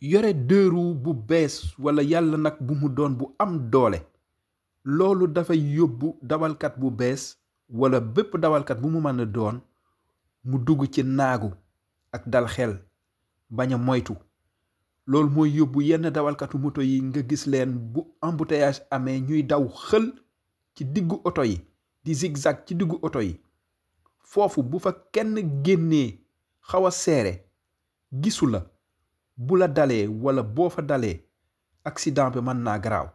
yore deux roues bu bees wala yàlla nag bu mu doon bu am doole loolu dafay yóbbu dawalkat bu bees wala bépp dawalkat bu mu mën a doon mu dugg ci naagu ak dal xel bañ a moytu loolu mooy yóbbu yenn dawalkatu moto yi nga gis leen bu embouteillage amee ñuy daw xël ci diggu oto yi di zigzag ci diggu oto yi foofu bu fa kenn génnee xaw a seere gisu la bu la dalee wala boo fa dalee accident bi mën naa garaaw